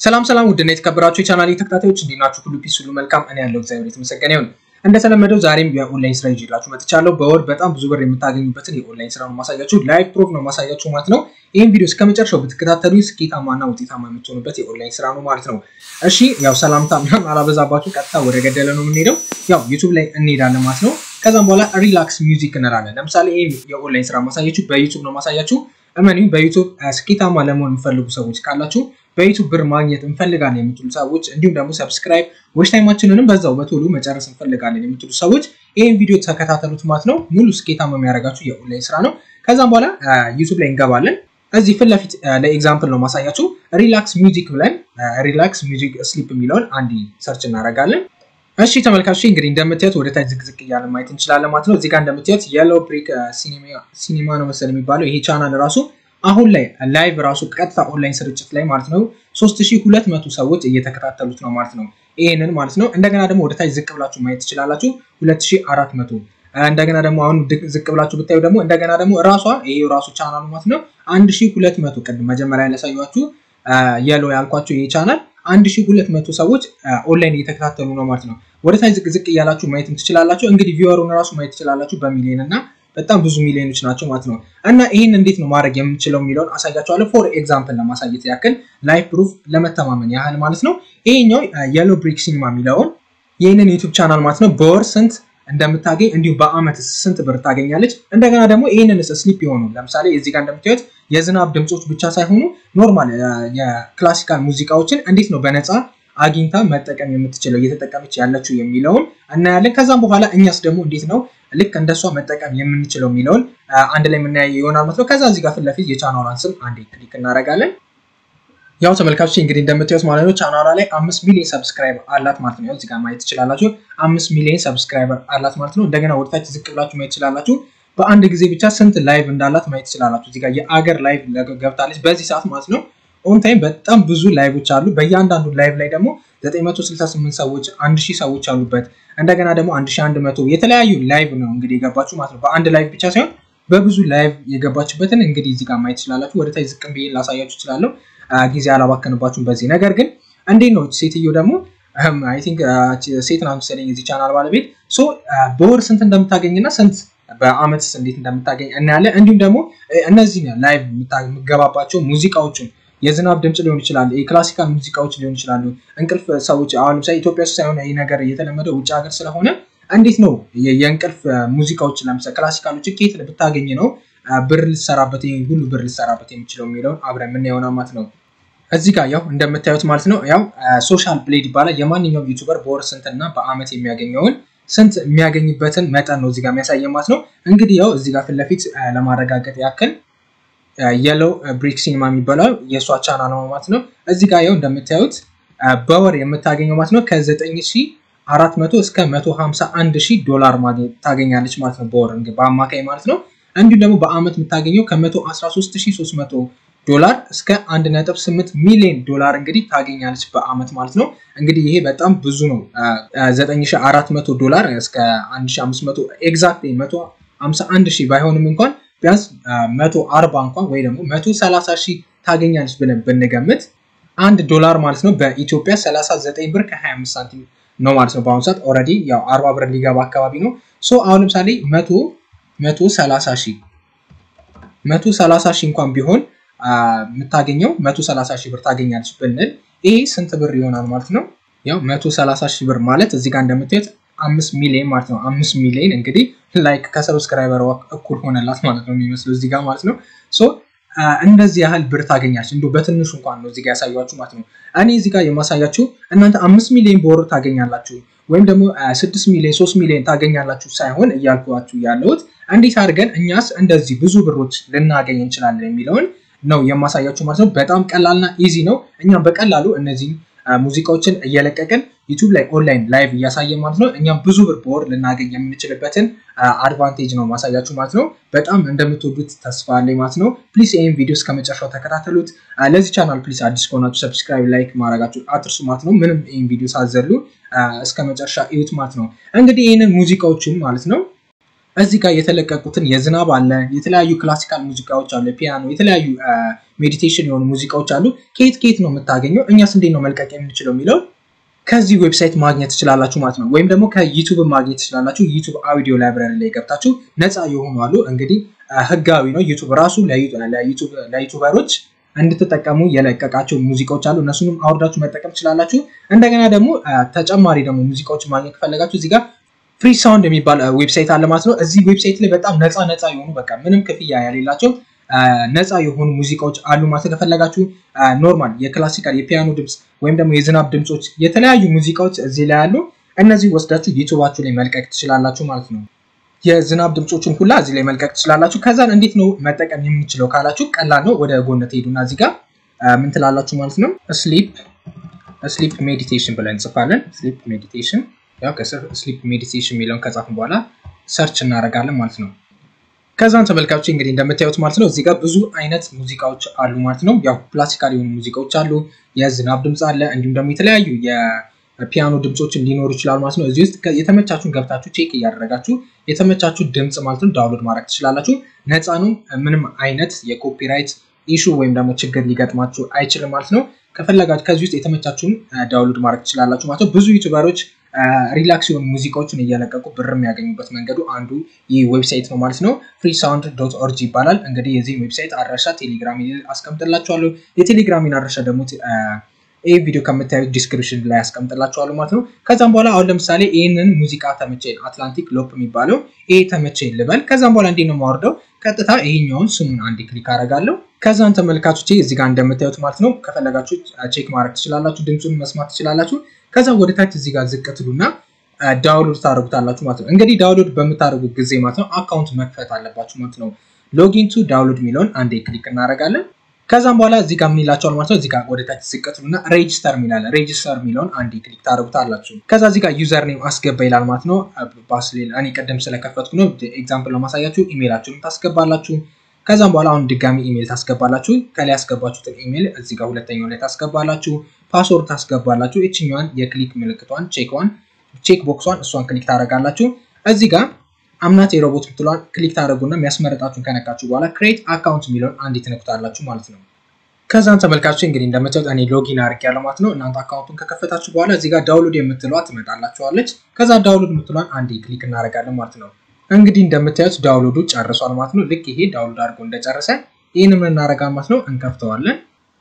ሰላም ሰላም፣ ውድና የተከበራችሁ የቻናል ተከታታዮች እንዴት ናችሁ? ሁሉ ፒስ፣ ሁሉ መልካም። እኔ ያለው እግዚአብሔር የተመሰገነ ይሁን። እንደተለመደው ዛሬም የኦንላይን ስራ ይዤላችሁ መጥቻለሁ። በወር በጣም ብዙ ብር የምታገኙበትን የኦንላይን ስራ ነው ማሳያችሁ። ላይቭ ፕሮፍ ነው ማሳያችሁ ማለት ነው። ይህን ቪዲዮ እስከ መጨረሻው ብትከታተሉ ስኬታማና ውጤታማ የምትሆኑበት የኦንላይን ስራ ነው ማለት ነው። እሺ፣ ያው ሰላምታ ምናምን አላበዛባችሁ፣ ቀጥታ ወደ ገደለ ነው የምንሄደው። ያው ዩቱብ ላይ እንሄዳለን ማለት ነው። ከዛም በኋላ ሪላክስ ሚውዚክ እንላለን። ለምሳሌ ይህ የኦንላይን ስራ ማሳያችሁ በዩቱብ ነው ማሳያችሁ። እመኑኝ በዩቱብ ስኬታማ ለመሆን የሚፈልጉ ሰዎች ካላችሁ በዩቱብ ብር ማግኘት እንፈልጋለን የምትሉ ሰዎች እንዲሁም ደግሞ ሰብስክራይብ ዎች ታይማችንንም በዛው በቶሎ መጨረስ እንፈልጋለን የምትሉ ሰዎች ይህን ቪዲዮ ተከታተሉት ማለት ነው። ሙሉ ስኬታማ የሚያደርጋችሁ የኦንላይን ስራ ነው። ከዛም በኋላ ዩቱብ ላይ እንገባለን። እዚህ ፊት ለፊት ለኤግዛምፕል ነው ማሳያችሁ። ሪላክስ ሚውዚክ ብለን ሪላክስ ሚውዚክ ስሊፕ የሚለውን አንድ ሰርች እናደርጋለን። እሺ ተመልካቾች እንግዲህ እንደምታዩት ወደ ታች ዝቅዝቅ እያለ ማየት እንችላለን ማለት ነው። እዚህ ጋር እንደምታዩት የሎ ብሪክ ሲኒማ ነው መሰል የሚባለው ይሄ ቻናል ራሱ አሁን ላይ ላይቭ ራሱ ቀጥታ ኦንላይን ስርጭት ላይ ማለት ነው 3200 ሰዎች እየተከታተሉት ነው ማለት ነው። ይሄንን ማለት ነው። እንደገና ደግሞ ወደ ታች ዝቅ ብላችሁ ማየት ትችላላችሁ 2400 እንደገና ደግሞ አሁን ዝቅ ብላችሁ ብታዩ ደግሞ እንደገና ደግሞ ራሷ ይሄ ራሱ ቻናሉ ማለት ነው 1200 ቅድም መጀመሪያ ያሳያችሁ የሎ ያልኳችሁ ይሄ ቻናል 1200 ሰዎች ኦንላይን እየተከታተሉ ነው ማለት ነው። ወደ ታች ዝቅ ዝቅ እያላችሁ ማየትም ትችላላችሁ። እንግዲህ ቪወሩን ራሱ ማየት ትችላላችሁ በሚሊዮን እና በጣም ብዙ ሚሊዮኖች ናቸው ማለት ነው። እና ይህን እንዴት ነው ማድረግ የምንችለው የሚለውን አሳያቸዋለሁ። ፎር ኤግዛምፕል ለማሳየት ያክል ላይፍ ፕሩፍ ለመተማመን ያህል ማለት ነው። ይሄኛው የሎ ብሪክ ሲኒማ የሚለውን ይህንን ዩቱብ ቻናል ማለት ነው በወር ስንት እንደምታገኝ እንዲሁም በአመት ስንት ብር ታገኛለች። እንደገና ደግሞ ይህንን ስሊፕ የሆኑ ለምሳሌ እዚህ ጋር እንደምታዩት የዝናብ ድምፆች ብቻ ሳይሆኑ ኖርማል የክላሲካል ሙዚቃዎችን እንዴት ነው በነፃ አግኝታ መጠቀም የምትችለው እየተጠቀመች ያለችው የሚለውን እናያለን። ከዛም በኋላ እኛስ ደግሞ እንዴት ነው ልክ እንደሷ መጠቀም የምንችለው የሚለውን አንድ ላይ የምናያየ ይሆናል ማለት ነው። ከዛ እዚህ ጋር ፊት ለፊት የቻናሏን ስም አንዴ ክሊክ እናደርጋለን። ያው ተመልካቾች እንግዲህ እንደምታዩት ማለት ነው ቻናሏ ላይ አምስት ሚሊዮን ሰብስክራይበር አላት ማለት ነው። እዚህ ጋር ማየት ትችላላችሁ። አምስት ሚሊዮን ሰብስክራይበር አላት ማለት ነው። እንደገና ወደታች ዝቅ ብላችሁ ማየት ትችላላችሁ። በአንድ ጊዜ ብቻ ስንት ላይቭ እንዳላት ማየት ትችላላችሁ። እዚህ ጋር የአገር ላይቭ ገብታለች በዚህ ሰዓት ማለት ነው። ኦን ታይም በጣም ብዙ ላይቮች አሉ። በእያንዳንዱ ላይቭ ላይ ደግሞ 968 ሰዎች፣ 1000 ሰዎች አሉበት። እንደገና ደግሞ 1100 የተለያዩ ላይቭ ነው እንግዲህ የገባችሁ ማለት ነው። በአንድ ላይቭ ብቻ ሳይሆን በብዙ ላይቭ የገባችበትን እንግዲህ እዚህ ጋር ማየት ትችላላችሁ። ወደ ታች ዝቅም ብዬ ላሳያችሁ እችላለሁ። ጊዜ አላባከንባችሁም በዚህ ነገር ግን እንዴት ነው ሴትዮ ደግሞ አይ ቲንክ ሴት ናት መሰለኝ የዚህ ቻናል ባለቤት ሶ በወር ስንት እንደምታገኝና ስንት በአመት እንዴት እንደምታገኝ እናያለን። እንዲሁም ደግሞ እነዚህ ላይቭ የምገባባቸው ሙዚቃዎችን የዝናብ ድምፅ ሊሆን ይችላል፣ የክላሲካል ሙዚቃዎች ሊሆን ይችላሉ። እንቅልፍ ሰዎች አሁን ለምሳሌ ኢትዮጵያ ውስጥ ሳይሆን ይህ ነገር የተለመደው ውጭ ሀገር ስለሆነ እንዴት ነው የእንቅልፍ ሙዚቃዎች ለምሳሌ ክላሲካሎችን ከየት ብታገኝ ነው ብር ልሰራበት ይህ ሁሉ ብር ልሰራበት የሚችለው የሚለውን አብረን ምን ይሆናል ማለት ነው። እዚህ ጋር ያው እንደምታዩት ማለት ነው ያው ሶሻል ብሌድ ይባላል። የማንኛውም ዩቱበር በወር ስንትና በአመት የሚያገኘውን ስንት የሚያገኝበትን መጠን ነው እዚህ ጋር የሚያሳየ ማለት ነው። እንግዲህ ያው እዚህ ጋር ፊት ለፊት ለማረጋገጥ ያክል የሎ ብሪክ ሲኒማ የሚባለው የእሷ ቻናል ነው ማለት ነው። እዚህ ጋር ያው እንደምታዩት በወር የምታገኘው ማለት ነው ከ9400 እስከ 151000 ዶላር ታገኛለች ማለት ነው በወር በአማካይ ማለት ነው። እንዲሁም ደግሞ በአመት የምታገኘው ከ113300 ዶላር እስከ 1.8 ሚሊዮን ዶላር እንግዲህ ታገኛለች በአመት ማለት ነው። እንግዲህ ይሄ በጣም ብዙ ነው። 9400 ዶላር እስከ 1500 ኤግዛክት 151 ሺህ ባይሆንም እንኳን ቢያንስ 140 እንኳን ወይ ደግሞ 130 ሺህ ታገኛለች ብለን ብንገምት አንድ ዶላር ማለት ነው በኢትዮጵያ 39 ብር ከ25 ሳንቲም ነው ማለት ነው። በአሁኑ ሰዓት ኦልሬዲ ያው 40 ብር ሊገባ አካባቢ ነው። ሶ አሁን ለምሳሌ 100 130 ሺህ 130 ሺህ እንኳን ቢሆን የምታገኘው 130 ሺህ ብር ታገኛለች ብንል ይሄ ስንት ብር ይሆናል ማለት ነው? ያው 130 ሺህ ብር ማለት እዚህ ጋር እንደምታዩት አምስት ሚሊዮን ማለት ነው። አምስት ሚሊዮን እንግዲህ ላይክ ከሰብስክራይበር እኩል ሆነላት ማለት ነው የሚመስለው እዚህ ጋር ማለት ነው። ሶ እንደዚህ ያህል ብር ታገኛለች። እንዲሁ በትንሹ እንኳን ነው እዚህ ጋር ያሳያችሁ ማለት ነው። እኔ እዚህ ጋር የማሳያችሁ እናንተ አምስት ሚሊዮን በወር ታገኛላችሁ ወይም ደግሞ ስድስት ሚሊዮን ሶስት ሚሊዮን ታገኛላችሁ ሳይሆን እያልኳችሁ ያለሁት እንዴት አድርገን እኛስ እንደዚህ ብዙ ብሮች ልናገኝ እንችላለን የሚለውን ነው የማሳያችሁ ማለት ነው። በጣም ቀላልና ኢዚ ነው። እኛም በቀላሉ እነዚህን ሙዚቃዎችን እየለቀቅን ዩቱብ ላይ ኦንላይን ላይቭ እያሳየ ማለት ነው። እኛም ብዙ ብር በወር ልናገኝ የምንችልበትን አድቫንቴጅ ነው ማሳያችሁ ማለት ነው። በጣም እንደምትወዱት ተስፋ አለኝ ማለት ነው። ፕሊስ ይህን ቪዲዮ እስከ መጨረሻው ተከታተሉት። ለዚህ ቻናል ፕሊስ አዲስ ከሆናችሁ ሰብስክራይብ፣ ላይክ ማድረጋችሁ አትርሱ ማለት ነው። ምንም ይህን ቪዲዮ ሳዘሉ እስከ መጨረሻ እዩት ማለት ነው። እንግዲህ ይህንን ሙዚቃዎችን ማለት ነው እዚህ ጋር የተለቀቁትን የዝናብ አለ፣ የተለያዩ ክላሲካል ሙዚቃዎች አሉ፣ ፒያኖ፣ የተለያዩ ሜዲቴሽን የሆኑ ሙዚቃዎች አሉ። ከየት ከየት ነው የምታገኘው? እኛስ እንዴት ነው መልቀቅ የምንችለው የሚለውን ከዚህ ዌብሳይት ማግኘት ትችላላችሁ ማለት ነው። ወይም ደግሞ ከዩቱብ ማግኘት ትችላላችሁ። ዩቱብ አውዲዮ ላይብራሪ ላይ ገብታችሁ ነፃ የሆኑ አሉ። እንግዲህ ህጋዊ ነው። ዩቱብ ራሱ ለዩቱበሮች እንድትጠቀሙ የለቀቃቸው ሙዚቃዎች አሉ። እነሱንም አውርዳችሁ መጠቀም ትችላላችሁ። እንደገና ደግሞ ተጨማሪ ደግሞ ሙዚቃዎች ማግኘት ከፈለጋችሁ እዚህ ጋር ፍሪ ሳውንድ የሚባል ዌብሳይት አለ ማለት ነው። እዚህ ዌብሳይት ላይ በጣም ነፃ ነፃ የሆኑ በቃ ምንም ክፍያ ያሌላቸው ነፃ የሆኑ ሙዚቃዎች አሉ ማለት ከፈለጋችሁ ኖርማል የክላሲካል የፒያኖ ድምፅ ወይም ደግሞ የዝናብ ድምፆች የተለያዩ ሙዚቃዎች እዚህ ላይ አሉ። እነዚህ ወስዳችሁ ዩቱባችሁ ላይ መልቀቅ ትችላላችሁ ማለት ነው። የዝናብ ድምፆችን ሁላ እዚህ ላይ መልቀቅ ትችላላችሁ። ከዛን እንዴት ነው መጠቀም የምንችለው ካላችሁ ቀላል ነው። ወደ ጎን ትሄዱና እዚህ ጋር ምን ትላላችሁ ማለት ነው። ስሊፕ ስሊፕ ሜዲቴሽን ብለን እንጽፋለን። ስሊፕ ሜዲቴሽን ያው ከስር ስሊፕ ሜዲቴሽን የሚለውን ከጻፍን በኋላ ሰርች እናደርጋለን ማለት ነው። ከዛን ተመልካቾች እንግዲህ እንደምታዩት ማለት ነው እዚህ ጋር ብዙ አይነት ሙዚቃዎች አሉ ማለት ነው። ያው ክላሲካል የሆኑ ሙዚቃዎች አሉ፣ የዝናብ ድምፅ አለ፣ እንዲሁም ደግሞ የተለያዩ የፒያኖ ድምፆችን ሊኖሩ ይችላሉ ማለት ነው። እዚህ ውስጥ የተመቻችሁን ገብታችሁ ቼክ እያደረጋችሁ የተመቻችሁ ድምፅ ማለት ነው ዳውንሎድ ማድረግ ትችላላችሁ። ነፃ ነው። ምንም አይነት የኮፒራይት ኢሹ ወይም ደግሞ ችግር ሊገጥማችሁ አይችልም ማለት ነው። ከፈለጋችሁ ከዚህ ውስጥ የተመቻችሁን ዳውንሎድ ማድረግ ትችላላችሁ ማለት ነው። ብዙ ዩቱበሮች ሪላክስ የሆኑ ሙዚቃዎችን እየለቀቁ ብር የሚያገኙበት መንገዱ አንዱ ይህ ዌብሳይት ነው ማለት ነው። ፍሪ ሳውንድ ዶት ኦርጂ ይባላል። እንግዲህ የዚህን ዌብሳይት አድራሻ ቴሌግራም አስቀምጥላችኋለሁ። የቴሌግራሚን አድራሻ ደግሞ ይህ ቪዲዮ ከምታዩት ዲስክሪፕሽን ላይ ያስቀምጥላችኋለሁ ማለት ነው። ከዛም በኋላ አሁን ለምሳሌ ይህንን ሙዚቃ ተመቸኝ፣ አትላንቲክ ሎፕ የሚባለው ይሄ ተመቸኝ ልበል። ከዛም በኋላ እንዴት ነው የማወርደው? ቀጥታ ይሄኛውን ስሙን አንድ ክሊክ አደርጋለሁ። ከዛን ተመልካቾቼ እዚህ ጋር እንደምታዩት ማለት ነው ከፈለጋችሁ ቼክ ማድረግ ትችላላችሁ፣ ድምፁን መስማት ትችላላችሁ። ከዛ ወደ ታች እዚህ ጋር ዝቅ ትሉና ዳውንሎድ ታደርጉታላችሁ ማለት ነው። እንግዲህ ዳውንሎድ በምታደርጉት ጊዜ ማለት ነው አካውንት መክፈት አለባችሁ ማለት ነው። ሎጊን ቱ ዳውንሎድ የሚለውን አንዴ ክሊክ እናደርጋለን። ከዛም በኋላ እዚህ ጋር ምን ይላቸዋል ማለት ነው። እዚህ ጋር ወደ ታች ዝቅ ትሉና ሬጅስተር የሚላለ ሬጅስተር የሚለውን አንዴ ክሊክ ታደርጉታላችሁ። ከዛ እዚህ ጋር ዩዘር ኔም አስገባ ይላል ማለት ነው። ባስሌል እኔ ቀደም ስለከፈትኩ ነው ኤግዛምፕል ለማሳያችሁ። ኢሜይላችሁን ታስገባላችሁ። ከዛም በኋላ አሁን ድጋሚ ኢሜይል ታስገባላችሁ። ከላይ ያስገባችሁትን ኢሜይል እዚህ ጋር ሁለተኛው ላይ ታስገባላችሁ። ፓስወርድ ታስገባላችሁ። እችኛዋን የክሊክ ምልክቷን ቼክዋን ቼክ ቦክሷን እሷን ክሊክ ታደርጋላችሁ። እዚህ ጋር አምናት የሮቦት ምትሏን ክሊክ ታደርጉና የሚያስመረጣችሁን ከነካችሁ በኋላ ክሬት አካውንት የሚለውን አንዴ ትነኩታላችሁ ማለት ነው። ከዛም ተመልካቾች እንግዲህ እንደምታዩት እኔ ሎጊን አድርጌያለሁ ማለት ነው። እናንተ አካውንቱን ከከፈታችሁ በኋላ እዚህ ጋር ዳውንሎድ የምትለዋ ትመጣላችኋለች። ከዛ ዳውንሎድ ምትሏን አንዴ ክሊክ እናደርጋለን ማለት ነው። እንግዲህ እንደምታዩት ዳውንሎዱ ጨርሷል ማለት ነው። ልክ ይሄ ዳውንሎድ አድርጎ እንደጨረሰ ይህን ምን እናደርጋለን ማለት ነው፣ እንከፍተዋለን።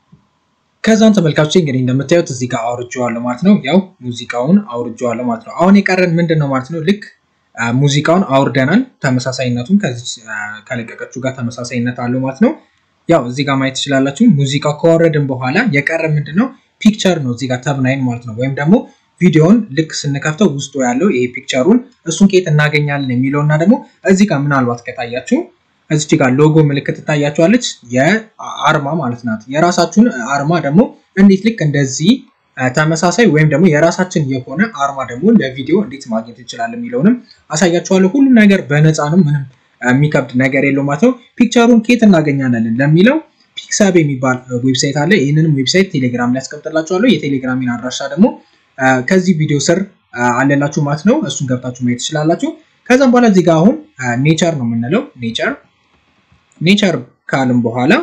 ከዛን ተመልካቾች እንግዲህ እንደምታዩት እዚህ ጋር አውርጄዋለሁ ማለት ነው። ያው ሙዚቃውን አውርጄዋለሁ ማለት ነው። አሁን የቀረን ምንድን ነው ማለት ነው ልክ ሙዚቃውን አውርደናል። ተመሳሳይነቱን ከዚህ ከለቀቀችው ጋር ተመሳሳይነት አለው ማለት ነው። ያው እዚህ ጋር ማየት ትችላላችሁ። ሙዚቃው ከወረድን በኋላ የቀረ ምንድን ነው ፒክቸር ነው እዚህ ጋር ተብናይን ማለት ነው። ወይም ደግሞ ቪዲዮውን ልክ ስንከፍተው ውስጡ ያለው ይሄ ፒክቸሩን እሱን ከየት እናገኛለን የሚለው እና ደግሞ እዚህ ጋር ምናልባት ከታያችሁ እዚች ጋር ሎጎ ምልክት ትታያችኋለች። የአርማ ማለት ናት። የራሳችሁን አርማ ደግሞ እንዴት ልክ እንደዚህ ተመሳሳይ ወይም ደግሞ የራሳችን የሆነ አርማ ደግሞ ለቪዲዮ እንዴት ማግኘት እንችላለን የሚለውንም አሳያችኋለሁ። ሁሉም ነገር በነፃ ነው። ምንም የሚከብድ ነገር የለው ማለት ነው። ፒክቸሩን ኬት እናገኛለን ለሚለው ፒክሳብ የሚባል ዌብሳይት አለ። ይህንንም ዌብሳይት ቴሌግራም ላይ ያስቀምጥላችኋለሁ። የቴሌግራሚን አድራሻ ደግሞ ከዚህ ቪዲዮ ስር አለላችሁ ማለት ነው። እሱን ገብታችሁ ማየት ትችላላችሁ። ከዛም በኋላ እዚህ ጋር አሁን ኔቸር ነው የምንለው። ኔቸር ኔቸር ካልን በኋላ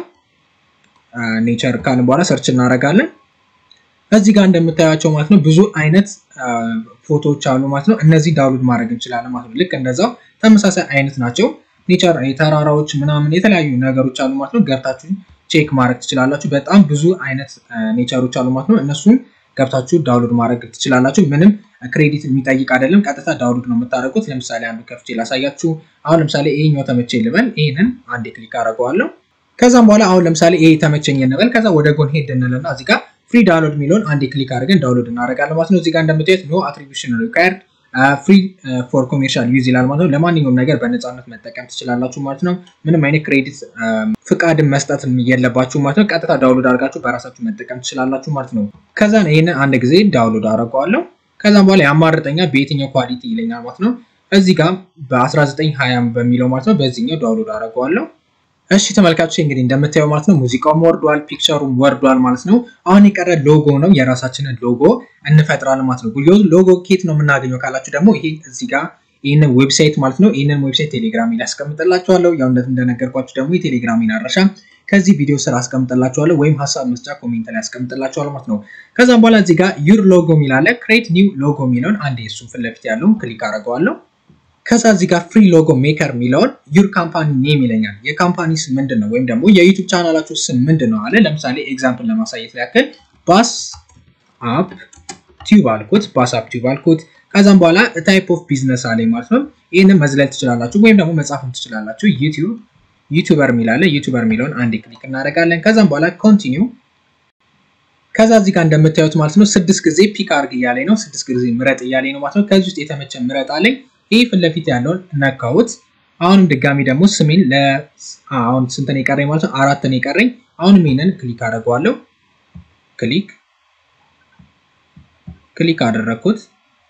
ኔቸር ካልን በኋላ ሰርች እናደርጋለን። እዚህ ጋር እንደምታያቸው ማለት ነው ብዙ አይነት ፎቶዎች አሉ ማለት ነው። እነዚህ ዳውንሎድ ማድረግ እንችላለን ማለት ነው። ልክ እንደዛው ተመሳሳይ አይነት ናቸው። ኔቸር የተራራዎች ምናምን የተለያዩ ነገሮች አሉ ማለት ነው። ገብታችሁ ቼክ ማድረግ ትችላላችሁ። በጣም ብዙ አይነት ኔቸሮች አሉ ማለት ነው። እነሱን ገብታችሁ ዳውንሎድ ማድረግ ትችላላችሁ። ምንም ክሬዲት የሚጠይቅ አይደለም። ቀጥታ ዳውንሎድ ነው የምታደርጉት። ለምሳሌ አንዱ ከፍቼ ላሳያችሁ። አሁን ለምሳሌ ይሄኛው ተመቼ ልበል። ይህንን አንዴ ክሊክ አደርገዋለሁ። ከዛም በኋላ አሁን ለምሳሌ ይሄ ተመቸኝ እንበል። ከዛ ወደ ጎን ሄድ እንልና እዚህ ጋር ፍሪ ዳውንሎድ የሚለውን አንዴ ክሊክ አድርገን ዳውንሎድ እናደርጋለን ማለት ነው። እዚህ ጋር እንደምታዩት ኖ አትሪቢሽን ሪኳየርድ ፍሪ ፎር ኮሜርሻል ዩዝ ይላል ማለት ነው። ለማንኛውም ነገር በነፃነት መጠቀም ትችላላችሁ ማለት ነው። ምንም አይነት ክሬዲት ፍቃድን መስጠት የለባችሁ ማለት ነው። ቀጥታ ዳውንሎድ አድርጋችሁ በራሳችሁ መጠቀም ትችላላችሁ ማለት ነው። ከዛ ይህንን አንድ ጊዜ ዳውንሎድ አደርገዋለሁ። ከዛም በኋላ ያማርጠኛል በየትኛው ኳሊቲ ይለኛል ማለት ነው። እዚህ ጋር በ1920 በሚለው ማለት ነው። በዚህኛው ዳውንሎድ አደርገዋለሁ። እሺ ተመልካቾች እንግዲህ እንደምታየው ማለት ነው ሙዚቃውም ወርዷል፣ ፒክቸሩም ወርዷል ማለት ነው። አሁን የቀረ ሎጎ ነው። የራሳችንን ሎጎ እንፈጥራለን ማለት ነው። ሎጎ ኬት ነው የምናገኘው ካላችሁ ደግሞ ይሄ እዚህ ጋር ይህንን ዌብሳይት ማለት ነው። ይህንን ዌብሳይት ቴሌግራም ላይ አስቀምጥላችኋለሁ። ያው እንደነገርኳችሁ ደግሞ የቴሌግራሚን አድራሻ ከዚህ ቪዲዮ ስር አስቀምጥላችኋለሁ ወይም ሀሳብ መስጫ ኮሜንት ላይ አስቀምጥላችኋለሁ ማለት ነው። ከዛም በኋላ እዚህ ጋር ዩር ሎጎ የሚላለ ክሬት ኒው ሎጎ የሚለውን አንዴ እሱን ፊት ለፊት ያለውን ክሊክ አደርገዋለሁ። ከዛ እዚህ ጋር ፍሪ ሎጎ ሜከር የሚለውን ዩር ካምፓኒ ኔም ይለኛል። የካምፓኒ ስም ምንድን ነው? ወይም ደግሞ የዩቱብ ቻናላችሁ ስም ምንድን ነው አለ። ለምሳሌ ኤግዛምፕል ለማሳየት ያክል ባስ አፕ ቲዩብ አልኩት፣ ባስ አፕ ቲዩብ አልኩት። ከዛም በኋላ ታይፕ ኦፍ ቢዝነስ አለኝ ማለት ነው። ይህንን መዝለል ትችላላችሁ ወይም ደግሞ መጻፍም ትችላላችሁ። ዩቲዩብ ዩቱበር የሚላለ ዩቱበር የሚለውን አንድ ክሊክ እናደርጋለን። ከዛም በኋላ ኮንቲኒው ከዛ እዚህ ጋር እንደምታዩት ማለት ነው ስድስት ጊዜ ፒክ አርግ እያለኝ ነው። ስድስት ጊዜ ምረጥ እያለኝ ነው ማለት ነው። ከዚህ ውስጥ የተመቸ ምረጥ አለኝ። ይህ ፊት ለፊት ያለውን ነካሁት። አሁንም ድጋሚ ደግሞ ስሜን አሁን ስንት ነው የቀረኝ ማለት ነው? አራት ነው የቀረኝ። አሁንም ይህንን ክሊክ አደርገዋለሁ። ክሊክ ክሊክ አደረግኩት።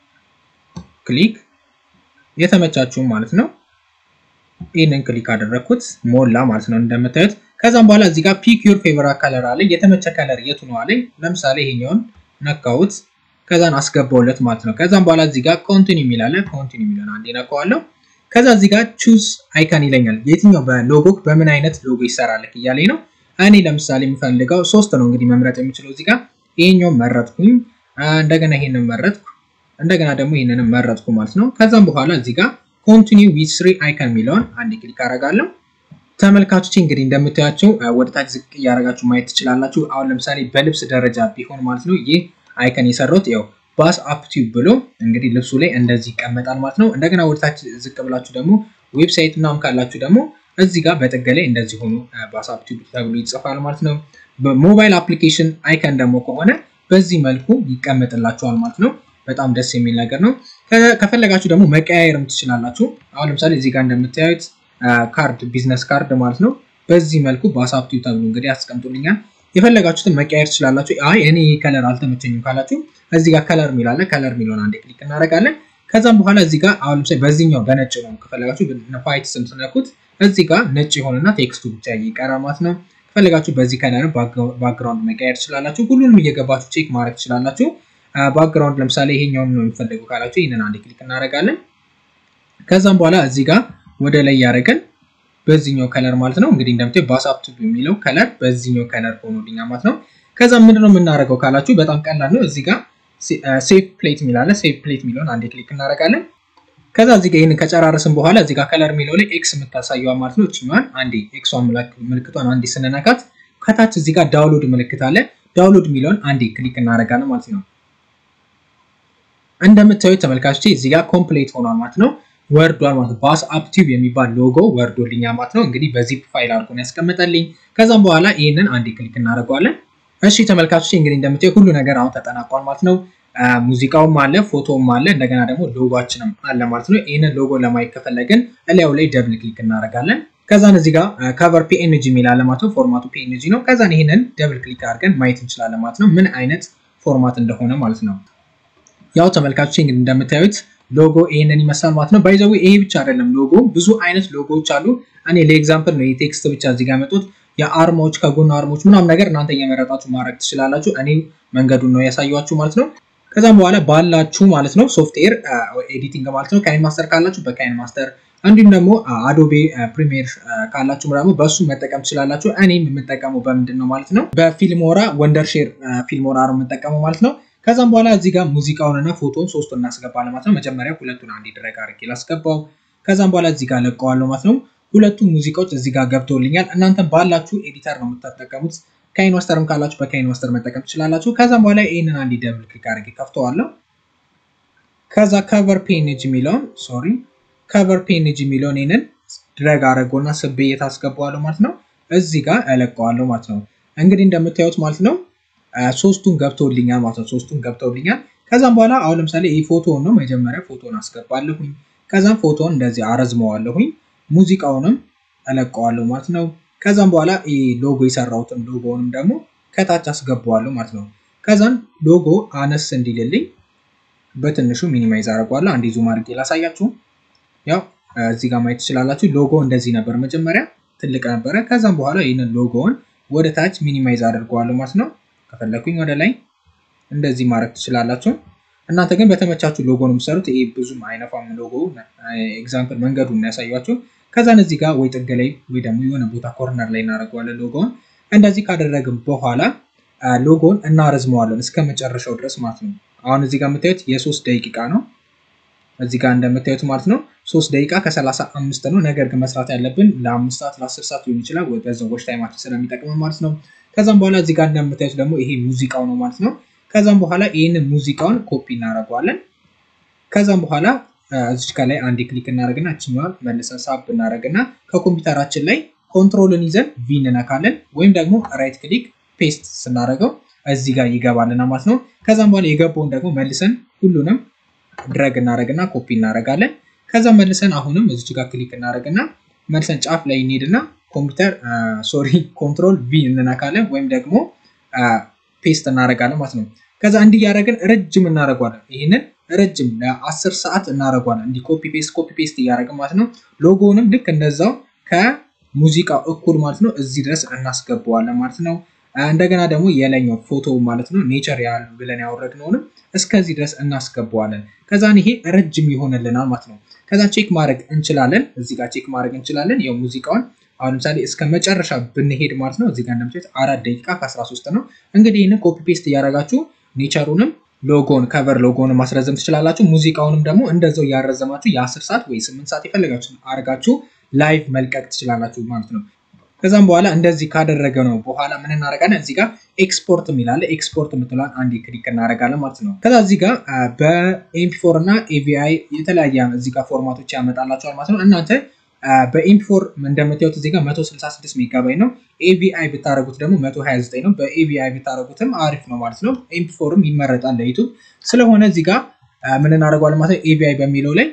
ክሊክ የተመቻችሁም ማለት ነው። ይህንን ክሊክ አደረግኩት ሞላ ማለት ነው እንደምታዩት። ከዛም በኋላ እዚህ ጋር ፒክ ዩር ፌቨራይት ከለር አለ። የተመቸ ከለር የቱ ነው አለኝ። ለምሳሌ ይሄኛውን ነካሁት፣ ከዛን አስገባውለት ማለት ነው። ከዛም በኋላ እዚህ ጋር ኮንቲኒ የሚላለ ኮንቲኒ የሚለውን አንዴ ነካዋለሁ። ከዛ እዚህ ጋር ቹዝ አይከን ይለኛል። የትኛው በሎጎ በምን አይነት ሎጎ ይሰራልክ እያለኝ ነው። እኔ ለምሳሌ የምፈልገው ሶስት ነው እንግዲህ መምረጥ የምችለው እዚህ ጋር ይሄኛውን መረጥኩኝ፣ እንደገና ይሄንን መረጥኩ፣ እንደገና ደግሞ ይሄንን መረጥኩ ማለት ነው። ከዛም በኋላ እዚህ ጋር ኮንቲኒው ዊዝ ስሪ አይከን የሚለውን አንድ ክሊክ አደርጋለሁ። ተመልካቾች እንግዲህ እንደምታያቸው ወደ ታች ዝቅ እያደረጋችሁ ማየት ትችላላችሁ። አሁን ለምሳሌ በልብስ ደረጃ ቢሆን ማለት ነው ይህ አይከን የሰራሁት ያው ባስ አፕ ቲዩብ ብሎ እንግዲህ ልብሱ ላይ እንደዚህ ይቀመጣል ማለት ነው። እንደገና ወደ ታች ዝቅ ብላችሁ ደግሞ ዌብሳይት ምናምን ካላችሁ ደግሞ እዚህ ጋር በጥግ ላይ እንደዚህ ሆኖ ባስ አፕ ቲዩብ ተብሎ ይጽፋል ማለት ነው። በሞባይል አፕሊኬሽን አይከን ደግሞ ከሆነ በዚህ መልኩ ይቀመጥላችኋል ማለት ነው። በጣም ደስ የሚል ነገር ነው። ከፈለጋችሁ ደግሞ መቀያየርም ትችላላችሁ። አሁን ለምሳሌ እዚህ ጋር እንደምታዩት ካርድ ቢዝነስ ካርድ ማለት ነው። በዚህ መልኩ በአሳፕቱ ተብሎ እንግዲህ አስቀምጡልኛል። የፈለጋችሁትን መቀያየር ትችላላችሁ። አይ እኔ ከለር አልተመቸኝም ካላችሁ እዚህ ጋር ከለር ሚላለ ከለር ሚለውን አንዴ ክሊክ እናደርጋለን። ከዛም በኋላ እዚህ ጋር አሁን ለምሳሌ በዚህኛው በነጭ ነው ከፈለጋችሁ ፋይት ስም ስነኩት እዚህ ጋር ነጭ የሆነና ቴክስቱ ብቻ ይቀራል ማለት ነው። ከፈለጋችሁ በዚህ ከለር ባክግራውንድ መቀየር ትችላላችሁ። ሁሉንም እየገባችሁ ቼክ ማድረግ ትችላላችሁ። ባክግራውንድ ለምሳሌ ይሄኛውን ነው የሚፈልጉ ካላችሁ ይህንን አንድ ክሊክ እናደርጋለን። ከዛም በኋላ እዚህ ጋር ወደ ላይ ያደረገን በዚህኛው ከለር ማለት ነው። እንግዲህ እንደምታዩ ባሳፕቱ የሚለው ከለር በዚህኛው ከለር ሆኖልኛ ማለት ነው። ከዛ ምንድነው የምናደርገው ካላችሁ በጣም ቀላል ነው። እዚህ ጋር ሴቭ ፕሌት የሚላለ ሴቭ ፕሌት የሚለውን አንድ ክሊክ እናደርጋለን። ከዛ እዚህ ጋር ይህንን ከጨራረስን በኋላ እዚህ ጋር ከለር የሚለው ላይ ኤክስ የምታሳየዋ ማለት ነው። እችኛዋን አንዴ ኤክሷን ምልክቷን አንዴ ስንነካት ከታች እዚህ ጋር ዳውንሎድ ምልክት አለ። ዳውንሎድ የሚለውን አንዴ ክሊክ እናደርጋለን ማለት ነው። እንደምታዩት ተመልካቾቼ እዚህ ጋር ኮምፕሌት ሆኗል ማለት ነው። ወርዷል ማለት ነው። ባስ አፕ ቲዩብ የሚባል ሎጎ ወርዶልኛ ማለት ነው። እንግዲህ በዚፕ ፋይል አድርጎ ነው ያስቀመጠልኝ። ከዛም በኋላ ይህንን አንዴ ክሊክ እናደርገዋለን። እሺ ተመልካቾች እንግዲህ እንደምታዩ ሁሉ ነገር አሁን ተጠናቋል ማለት ነው። ሙዚቃውም አለ፣ ፎቶውም አለ፣ እንደገና ደግሞ ሎጎችንም አለ ማለት ነው። ይህንን ሎጎ ለማየት ከፈለግን እላዩ ላይ ደብል ክሊክ እናደርጋለን። ከዛን እዚህ ጋር ከቨር ፒኤንጂ የሚል አለ ማለት ነው። ፎርማቱ ፒኤንጂ ነው። ከዛን ይህንን ደብል ክሊክ አድርገን ማየት እንችላለን ማለት ነው፣ ምን አይነት ፎርማት እንደሆነ ማለት ነው። ያው ተመልካቾች እንግዲህ እንደምታዩት ሎጎ ይሄንን ይመስላል ማለት ነው። ባይዘው ይሄ ብቻ አይደለም ሎጎ ብዙ አይነት ሎጎዎች አሉ። እኔ ለኤግዛምፕል ነው የቴክስት ብቻ እዚህ ጋር ያመጡት የአርማዎች ከጎን አርማዎች ምናምን ነገር እናንተ እየመረጣችሁ ማድረግ ትችላላችሁ። እኔ መንገዱን ነው ያሳያችሁ ማለት ነው። ከዛም በኋላ ባላችሁ ማለት ነው ሶፍትዌር ኤዲቲንግ ማለት ነው ካይን ማስተር ካላችሁ በካይን ማስተር እንዲሁም ደግሞ አዶቤ ፕሪሚየር ካላችሁ ደግሞ በእሱ መጠቀም ትችላላችሁ። እኔም የምጠቀመው በምንድን ነው ማለት ነው በፊልሞራ ወንደርሼር ፊልሞራ ነው የምጠቀመው ማለት ነው። ከዛም በኋላ እዚህ ጋር ሙዚቃውንና ፎቶን ሶስቱን እናስገባለን ማለት ነው። መጀመሪያ ሁለቱን አንድ ድረግ አድርጌ ላስገባው። ከዛም በኋላ እዚህ ጋር ለቀዋለሁ ማለት ነው። ሁለቱ ሙዚቃዎች እዚህ ጋር ገብተውልኛል። እናንተ ባላችሁ ኤዲተር ነው የምትጠቀሙት። ካይን ማስተርም ካላችሁ በካይን ማስተር መጠቀም ትችላላችሁ። ከዛም በኋላ ይህንን አንድ ደብል ክሊክ አድርጌ ከፍተዋለሁ። ከዛ ከቨር ፔንጅ የሚለውን ሶሪ ከቨር ፔንጅ የሚለውን ይህንን ድረግ አድርጎና ስቤ የታስገባዋለሁ ማለት ነው። እዚህ ጋር እለቀዋለሁ ማለት ነው። እንግዲህ እንደምታዩት ማለት ነው ሶስቱን ገብተውልኛል ማለት ነው። ሶስቱን ገብተውልኛል። ከዛም በኋላ አሁን ለምሳሌ ይህ ፎቶውን ነው መጀመሪያ ፎቶን አስገባለሁኝ። ከዛም ፎቶን እንደዚህ አረዝመዋለሁኝ። ሙዚቃውንም እለቀዋለሁ ማለት ነው። ከዛም በኋላ ይህ ሎጎ የሰራሁትን ሎጎውንም ደግሞ ከታች አስገባዋለሁ ማለት ነው። ከዛም ሎጎ አነስ እንዲልልኝ በትንሹ ሚኒማይዝ አደርገዋለሁ። አንዴ ዙም አድርጌ ላሳያችሁ። ያው እዚህ ጋር ማየት ትችላላችሁ። ሎጎ እንደዚህ ነበር መጀመሪያ ትልቅ ነበረ። ከዛም በኋላ ይህንን ሎጎውን ወደ ታች ሚኒማይዝ አድርገዋለሁ ማለት ነው። ከፈለኩኝ ወደ ላይ እንደዚህ ማድረግ ትችላላችሁ። እናንተ ግን በተመቻችሁ ሎጎ ነው የምትሰሩት። ይሄ ብዙም አይነፋም ሎጎ። ኤግዛምፕል መንገዱን ያሳያችሁ። ከዛን እዚህ ጋር ወይ ጥግ ላይ ወይ ደግሞ የሆነ ቦታ ኮርነር ላይ እናደርገዋለን ሎጎውን። እንደዚህ ካደረግን በኋላ ሎጎን እናረዝመዋለን እስከ መጨረሻው ድረስ ማለት ነው። አሁን እዚህ ጋር የምታዩት የሶስት ደቂቃ ነው። እዚህ ጋር እንደምታዩት ማለት ነው ሶስት ደቂቃ ከሰላሳ አምስት ነው። ነገር ግን መስራት ያለብን ለአምስት ሰዓት ለአስር ሰዓት ሊሆን ይችላል። በዛው ዎች ታይማችን ስለሚጠቅም ማለት ነው። ከዛም በኋላ እዚህ ጋር እንደምታዩት ደግሞ ይሄ ሙዚቃው ነው ማለት ነው። ከዛም በኋላ ይህንን ሙዚቃውን ኮፒ እናደርገዋለን። ከዛም በኋላ እዚች ከላይ አንድ ክሊክ እናደርግና እችኛዋን መልሰን ሳብ እናደርግና ከኮምፒውተራችን ላይ ኮንትሮልን ይዘን ቪ እንነካለን ወይም ደግሞ ራይት ክሊክ ፔስት ስናደርገው እዚህ ጋር ይገባልና ማለት ነው። ከዛም በኋላ የገባውን ደግሞ መልሰን ሁሉንም ድረግ እናደርግና ኮፒ እናደርጋለን። ከዛ መልሰን አሁንም እዚች ጋር ክሊክ እናደርግና መልሰን ጫፍ ላይ እንሄድና ኮምፒውተር ሶሪ ኮንትሮል ቪ እንነካለን ወይም ደግሞ ፔስት እናደርጋለን ማለት ነው። ከዛ እንዲህ እያደረግን ረጅም እናደርጓለን። ይህንን ረጅም ለአስር ሰዓት እናደርጓለን። እንዲህ ኮፒ ፔስት ኮፒ ፔስት እያደረግን ማለት ነው። ሎጎውንም ልክ እንደዛው ከሙዚቃው እኩል ማለት ነው እዚህ ድረስ እናስገባዋለን ማለት ነው። እንደገና ደግሞ የላይኛው ፎቶ ማለት ነው ኔቸር ያል ብለን ያወረድነውንም እስከዚህ ድረስ እናስገባዋለን። ከዛን ይሄ ረጅም ይሆንልናል ማለት ነው። ከዛ ቼክ ማድረግ እንችላለን። እዚህ ጋር ቼክ ማድረግ እንችላለን። ያው ሙዚቃውን አሁን ለምሳሌ እስከ መጨረሻ ብንሄድ ማለት ነው እዚህ ጋር እንደምታዩት አራት ደቂቃ ከ13 ነው። እንግዲህ ይህንን ኮፒ ፔስት እያደረጋችሁ ኔቸሩንም ሎጎን ከቨር ሎጎን ማስረዘም ትችላላችሁ። ሙዚቃውንም ደግሞ እንደዛው እያረዘማችሁ የ10 ሰዓት ወይ 8 ሰዓት የፈለጋችሁ አድርጋችሁ ላይቭ መልቀቅ ትችላላችሁ ማለት ነው። ከዛም በኋላ እንደዚህ ካደረገ ነው በኋላ ምን እናደርጋለን? እዚህ ጋር ኤክስፖርት የሚላለ ኤክስፖርት የምትለዋን አንድ ክሊክ እናደርጋለን ማለት ነው። ከዛ እዚህ ጋር በኤምፒፎር እና ኤቪአይ የተለያየ እዚህ ጋር ፎርማቶች ያመጣላቸዋል ማለት ነው። እናንተ በኤምፒፎር እንደምታዩት እዚህ ጋር 166 ሜጋባይ ነው። ኤቪአይ ብታደረጉት ደግሞ 129 ነው። በኤቪአይ ብታደረጉትም አሪፍ ነው ማለት ነው። ኤምፒፎርም ይመረጣል ለዩቱብ ስለሆነ እዚህ ጋር ምን እናደርገዋለን ማለት ነው። ኤቪአይ በሚለው ላይ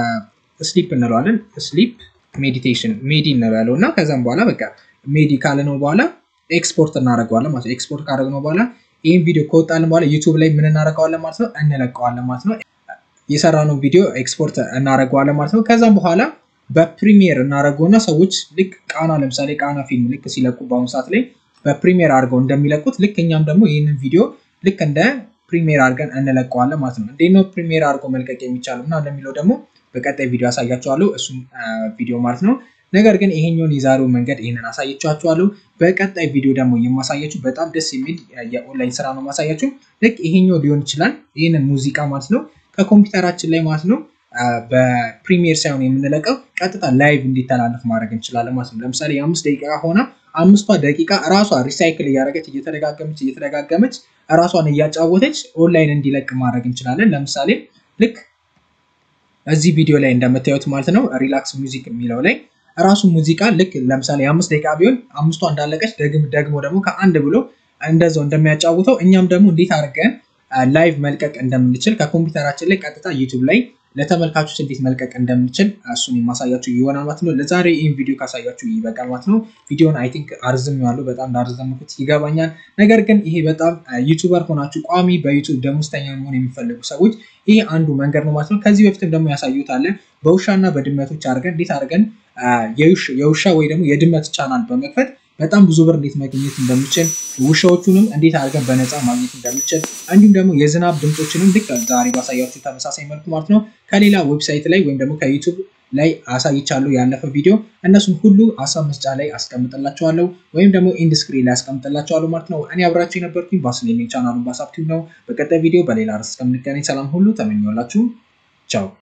ስሊፕ እንለዋለን ስሊፕ ሜዲቴሽን ሜዲ እንበለው እና ከዛም በኋላ በቃ ሜዲ ካለ ነው በኋላ ኤክስፖርት እናደርገዋለን ማለት ነው። ኤክስፖርት ካደረግነው በኋላ ይህን ቪዲዮ ከወጣልን በኋላ ዩቱብ ላይ ምን እናደርገዋለን ማለት ነው እንለቀዋለን ማለት ነው። የሰራነው ቪዲዮ ኤክስፖርት እናደርገዋለን ማለት ነው። ከዛም በኋላ በፕሪሚየር እናደርገውና ሰዎች ልክ ቃና ለምሳሌ ቃና ፊልም ልክ ሲለቁ በአሁኑ ሰዓት ላይ በፕሪሚየር አድርገው እንደሚለቁት ልክ እኛም ደግሞ ይህንን ቪዲዮ ልክ እንደ ፕሪሚየር አድርገን እንለቀዋለን ማለት ነው። እንዴት ነው ፕሪሚየር አድርገው መልቀቅ የሚቻለው እና እንደሚለው ደግሞ በቀጣይ ቪዲዮ አሳያችኋለሁ። እሱም ቪዲዮ ማለት ነው። ነገር ግን ይሄኛውን የዛሬው መንገድ ይህንን አሳየቻችኋለሁ። በቀጣይ ቪዲዮ ደግሞ የማሳያችሁ በጣም ደስ የሚል የኦንላይን ስራ ነው ማሳያችሁ። ልክ ይሄኛው ሊሆን ይችላል። ይህንን ሙዚቃ ማለት ነው ከኮምፒውተራችን ላይ ማለት ነው በፕሪሚየር ሳይሆን የምንለቀው ቀጥታ ላይቭ እንዲተላለፍ ማድረግ እንችላለን ማለት ነው። ለምሳሌ የአምስት ደቂቃ ሆና አምስቷ ደቂቃ ራሷ ሪሳይክል እያደረገች እየተደጋገመች እየተደጋገመች ራሷን እያጫወተች ኦንላይን እንዲለቅ ማድረግ እንችላለን። ለምሳሌ ልክ እዚህ ቪዲዮ ላይ እንደምታዩት ማለት ነው ሪላክስ ሚውዚክ የሚለው ላይ ራሱ ሙዚቃ ልክ ለምሳሌ የአምስት ደቂቃ ቢሆን አምስቷ እንዳለቀች ደግሞ ደግሞ ከአንድ ብሎ እንደዛው እንደሚያጫውተው እኛም ደግሞ እንዴት አድርገን ላይቭ መልቀቅ እንደምንችል ከኮምፒውተራችን ላይ ቀጥታ ዩቱብ ላይ ለተመልካቾች እንዴት መልቀቅ እንደምንችል እሱን የማሳያችሁ ይሆናል ማለት ነው። ለዛሬ ይህን ቪዲዮ ካሳያችሁ ይበቃል ማለት ነው። ቪዲዮን አይ ቲንክ አርዝም ያለው በጣም እንዳርዘምኩት ይገባኛል። ነገር ግን ይሄ በጣም ዩቱበር ሆናችሁ ቋሚ በዩቱብ ደሞዝተኛ መሆን የሚፈልጉ ሰዎች ይሄ አንዱ መንገድ ነው ማለት ነው። ከዚህ በፊትም ደግሞ ያሳዩት አለ በውሻና በድመቶች አድርገን እንዴት አድርገን የውሻ ወይ ደግሞ የድመት ቻናል በመክፈት በጣም ብዙ ብር እንዴት ማግኘት እንደምችል ውሻዎቹንም እንዴት አድርገን በነፃ ማግኘት እንደምችል እንዲሁም ደግሞ የዝናብ ድምፆችንም ልክ ዛሬ ባሳያችሁ ተመሳሳይ መልኩ ማለት ነው ከሌላ ዌብሳይት ላይ ወይም ደግሞ ከዩቱብ ላይ አሳይቻለሁ ያለፈ ቪዲዮ እነሱን ሁሉ ሀሳብ መስጫ ላይ አስቀምጥላቸዋለሁ ወይም ደግሞ ኢንድስክሪን ላይ አስቀምጥላቸዋለሁ ማለት ነው። እኔ አብራችሁ የነበርኩኝ ባስሌ ቻናሉን ባሳብቲቭ ነው። በቀጣይ ቪዲዮ በሌላ ርዕስ እስከምንገናኝ ሰላም ሁሉ ተመኘላችሁ። ቻው